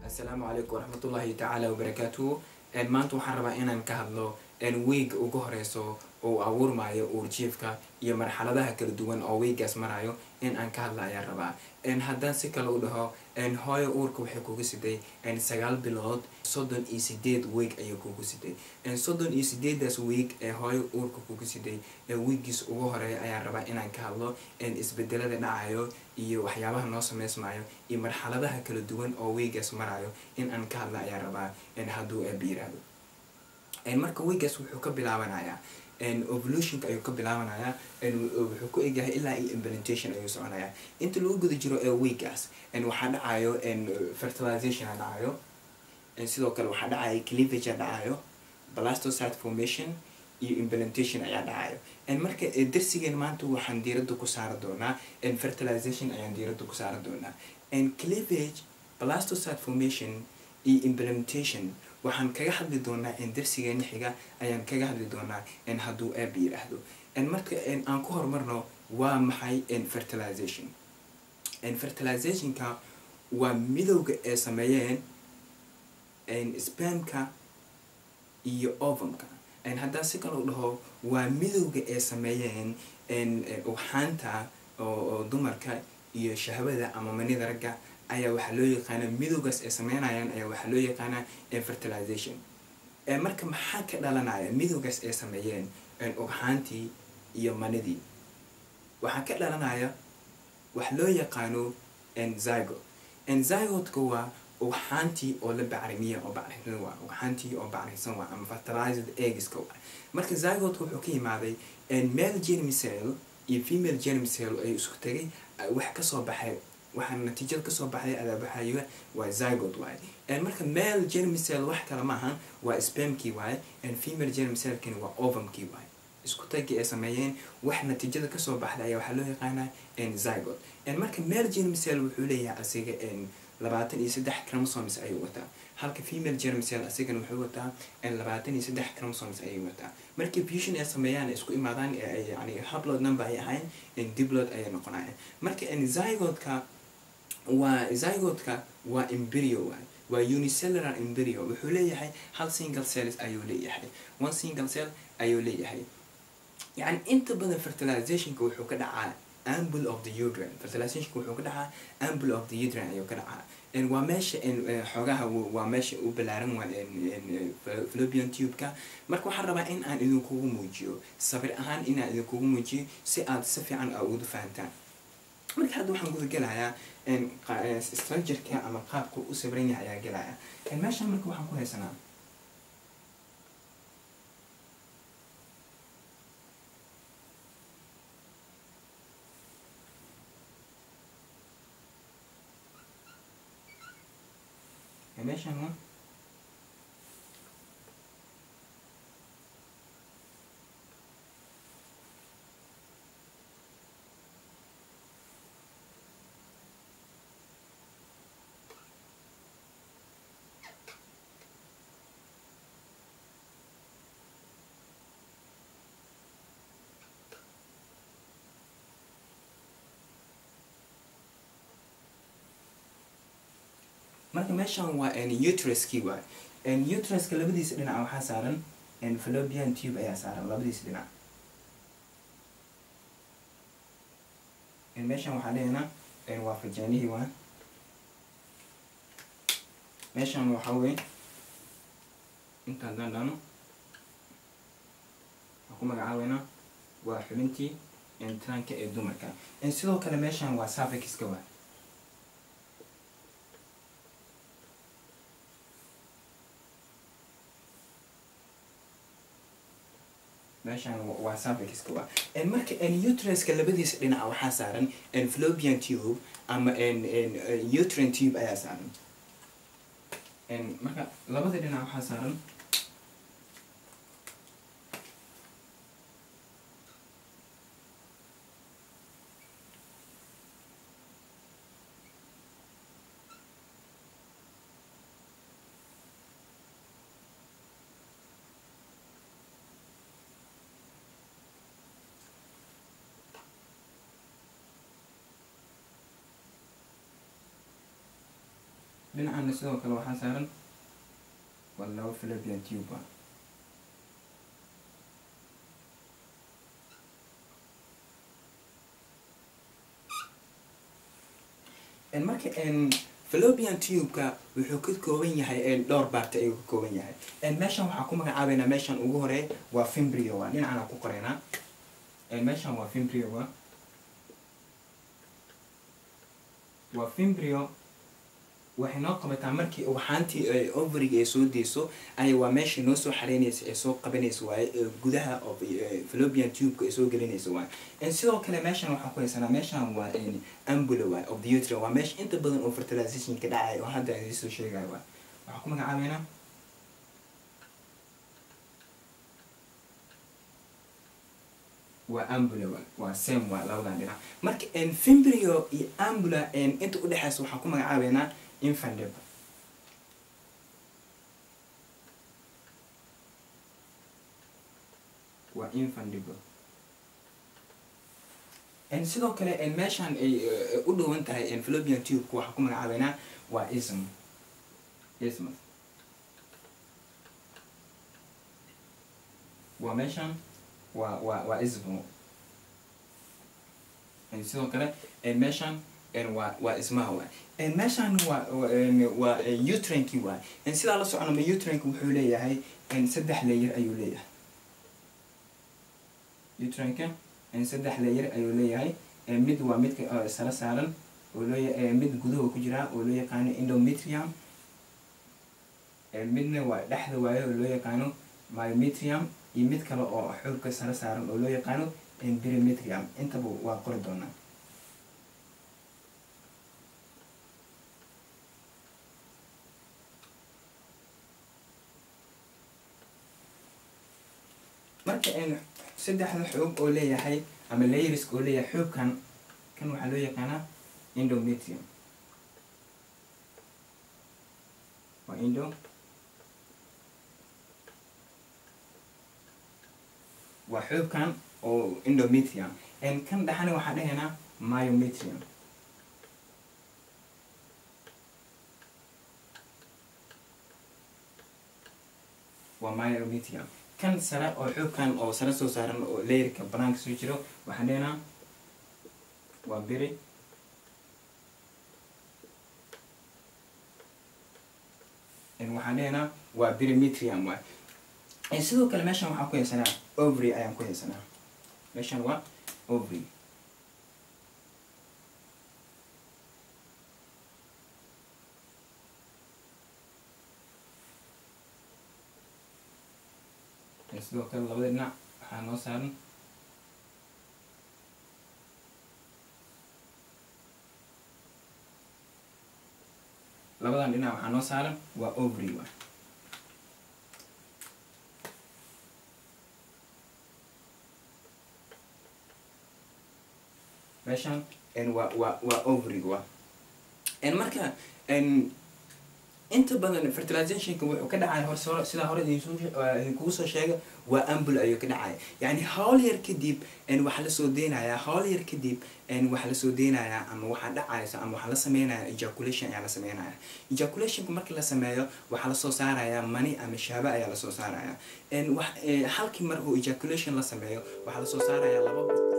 asalaamu calaykum waraxmatullaahi tacaala wabarakaatuhu maanta waxaan rabaa inaan ka hadlo weega ugu horeyso oo abuurmayo uurjiifka iyo marxaladaha kala duwan oo weegaas marayo in aan ka hadla ayaan rabaa haddaan si kale u dhaho hooyo uurka waxay kugu siday sagaal bilood soddon iyo sideed weeg ayay kugu siday soddon iyo sideedaas weeg ee hooyo uurka kugu siday weegiis ugu horeeya ayaan rabaa inaan ka hadlo isbedelada dhacayo iyo waxyaabaha noo sameysmayo iyo marxaladaha kala duwan oo weegaas marayo in aan ka hadla ayaan rabaa hadduu eeba yiraahdo marka weegaas wuxuu ka bilaabanayaa evolutionka ayuu ka bilaabanayaa wuxuu ku egyahay ilaa iyo implementation ayuu soconayaa inta lagu guda jiro ee weegaas waxaa dhacayo fertilization dhacayo sidoo kale waxaa dhacayo cleavage dhacayo blastocyte formation iyo implementation ayaa dhacayo marka darsigeen maanta waxaan diiradda ku saari doonaa fertilization ayaan diiradda ku saari doonaa cleavage blastocyte formation iyo implementation waxaan kaga hadli doonaa darsigeena xiga ayaan kaga hadli doonaa hadduu aab yidhaahdo marka aan ku horumarno waa maxay fertilization fertilizationka waa midowga ee sameeyeen spamka iyo ovumka haddaan si kale u dhaho waa midowga ee sameeyeen ugxaanta oo dumarka iyo shahwada ama manida ragga ayaa waxaa loo yaqaanaa midowgaas ay sameynayaan ayaa waxaa loo yaqaanaa fertilization marka maxaa ka dhalanaya midowgaas ay sameeyeen ugxaantii iyo manidii waxaa ka dhalanaya wax loo yaqaano zygot zygotka waa ugxaantii oo la bacrimiya oo bacrinsan waa ugxaantii oo bacrinsan waa ama fertilized eggiska waa marka zygotka wuxuu ka yimaaday male germicell iyo female germicell ay isku tagay wax kasoo baxay waxaa natiijada kasoo baxday adaabaxayo waa zygot waaye marka male germicell wax kale maahan waa spamkii waaye female germicellkani waa ovumkii waaye isku tagii ay sameeyeen wax natiijada kasoo baxday ayaa waxaa loo yaqaanaa zygot marka male germicell wuxuu leeyahay asiga labaatan iyo saddex chromosomes ayuu wataa halka female germicell asigana wuxuu wataa labaatan iyo saddex chromosomes ayay wataa markii fusion ay sameeyaan isku imaadaan yani hablod number ay ahayn diblod ayay noqonayaan marka zygotka waa zygotka waa embryo waay waa unicellular embryo wuxuu leeyahay hal single cells ayuu leeyahay one single cell ayuu leeyahay yani inta badan fertilizationka wuxuu ka dhacaa amble of the uterine fertilizationka wuxuu ka dhacaa amble of the uterine ayuu ka dhacaa waa meesha xoogaha waa meesha u balaaran waa fallopian tube-ka marka waxaan rabaa in aan idinkugu muujiyo sabir ahaan inaan idinkugu muujiyo si aad si fiican a ugu fahantaan marka hadda waxaan guda gelayaa structureka ama qaabka u sabiran yahay ayaa gelaya meeshaan marka waxaan ku haysanaa meeshaan waa marka meeshaan waa utriskii waay utriska labadiisa dhinac waxaa saaran fallopian tube ayaa saaran labadiisa dhinac meeshaan waxaa leena waa fajaanihii waa meeshaan waxaa wey intaan dandhano waxaan ku magacaabeynaa waa xubintii tranka ee dumarka sidoo kale meeshaan waa safixiska waa meeshaan waa safixiska waa marka utriska labadiisa dhinaca waxaa saaran fallopian tube ama utrine tube ayaa saaran marka labada dhinac waxaa saaran dhinacana sidoo kale waxaa saaran waa laba philipian tube ah marka philopian tube-ka wuxuu ka kooban yahay dhowr baarta ayuu ka kooban yahay meeshan waxaa ku magacaabeynaa meeshan ugu horeey waa fimbrio waa dhinacana ku qoreynaa meeshan waa fimbrio waa waa fimbrio waxay noo qabataa markii ugxaantii overiga ay soo deyso ay waa meesha noo soo xareynaysa ee soo qabanaysa waaye gudaha of philopian tube-ka ay soo gelinaysa waaye sidoo kale meeshan waxaan ku haysanaa meeshan waa ambula waay of the utra waa meesha inta badan oo fertilization ka dhacay oo hadda aan soo sheegayo waay waxaan ku magacaabeynaa waa ambula waay waa same waa labadan dhinac marka fimbrio iyo ambula inta udhexeysa waxaan ku magacaabeynaa infandib waa infandible sidoo kale meeshan ay u dhowan tahay philopian tube-ka waxaa ku magacaabeynaa waa ism ismus waa meeshan waa waa waa ismo sidoo kale meeshan waa waa ismaha waay meeshan waa waa utranki waay sidaa la soconama utrank wuxuu leeyahay saddex layer ayuu leeyahay utranka saddex layer ayuu leeyahay mid waa midka sala saaran oo loo mid gudaha ku jiraa oo loo yaqaano endometrium midna waa dhexda waayo oo loo yaqaano myometrium iyo mid kale oo xoogka sala saaran oo loo yaqaano perimetrium intaba waa qori doonaa marka saddexda xoog oo leeyahay ama layrisk oo leeyahay xoogkan kan waxaa loo yaqaanaa endometrium waa indo waa xoogkan oo endometrium kan dhexana waxaa dhahaynaa myometrium waa myometrium kan sare oo xoogkan oo sare soo saaran oo layerka banaanka soo jiro waxaan dhehnaa waa beri waxaan dhehnaa waa perimetrium waay sidoo kale meeshan waxaan ku haysanaa ovary ayaan ku haysanaa meeshan waa ovary sidoo kale labada dhinac waxaa noo saaran labadan dhinac waxaa noo saaran waa ovary waay meeshan waa waa waa ovary waa marka inta badan fertilizationka wuxuu ka dhacay hor sidaa hore idinkugu soo sheega waa ambul ayuu ka dhacaya yani hawl yar kadib waxaa lasoo deynayaa hawl yar kadib waxaa lasoo deynayaa ama waxaa dhacaysa ama waxaa la sameynaya ejaculation ayaa la sameynaya ejaculationka markii la sameeyo waxaa lasoo saaraya mani ama shaaba ayaa lasoo saaraya halkii mar uu ejaculation la sameeyo waxaa lasoo saaraya laba